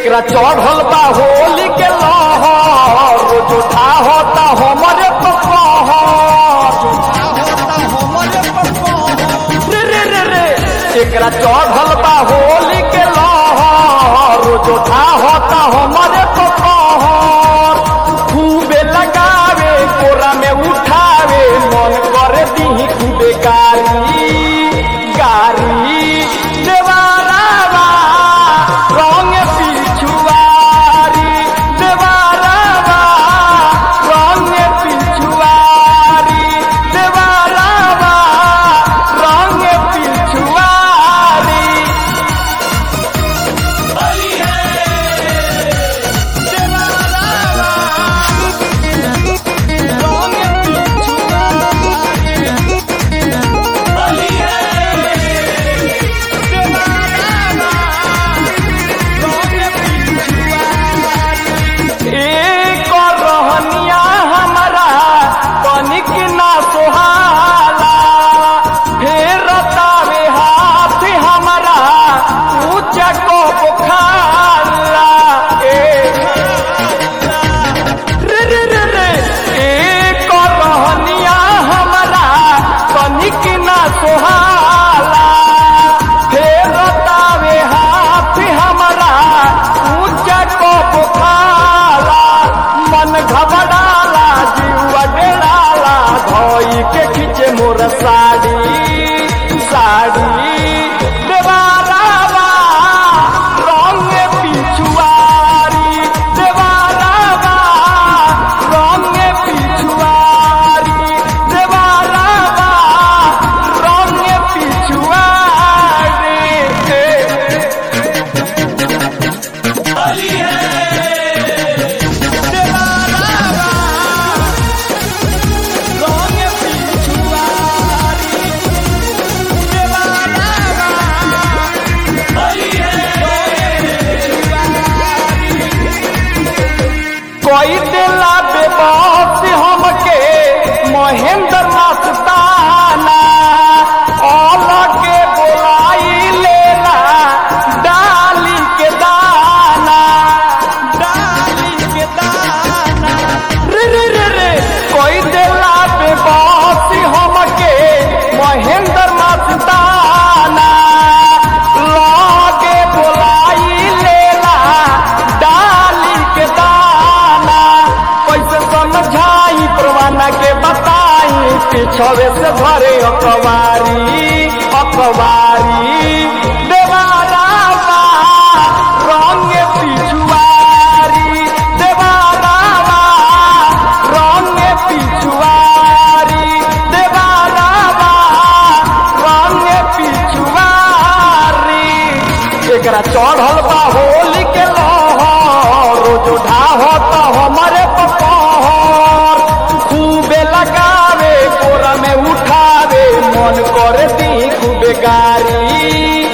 एकरा चढ़ल बा होली के लहर रोज उठा होता हमरे पपहर रे रे रे रे एकरा चढ़ल बा होली के लहर रोज उठा होता हमरे पपहर खूबे लगावे कोरा में उठावे मन करे दी खूबे गारी गारी देवारावा रंग पिछुआरी देवारावा रंग पिछुआरी देवारावा रंग पिछुआरी एक रहनिया हमारा तनिक ना सोहाला फेर तावे हाथ हमारा ऊंचा को बुखारा ए रे रे रे रे एक रहनिया हमारा तनिक ना सोहाला फेर तावे हाथ हमारा ऊंचा को बुखारा मन घबराला जीवा डेराला धोई के खींचे मोर साड़ी साड़ी देवारावा रंग पिछुआरी देवारावा रंग पिछुआरी देवारावा रंग पिछुआरी कोई दिला बेबस हमके महेंद्र मस्ताना के बोलाई लेला डाली के दाना डाली के दाना रे रे रे रे कोई दिला बेबस हमके महेंद्र मस्ताना लागे बोलाई लेला डाली के दाना कैसे समझाई परवाना के बताई पिछवे से भरे अखबारी अखबारी देवारावा रंग पिछुआरी देवारावा रंग पिछुआरी देवारावा रंग पिछुआरी एकरा चढ़ल बा होली के लहर रोज उठा होता हमारे पपहर खूबे लगावे कोरा में उठावे मन करे दी खूबे गारी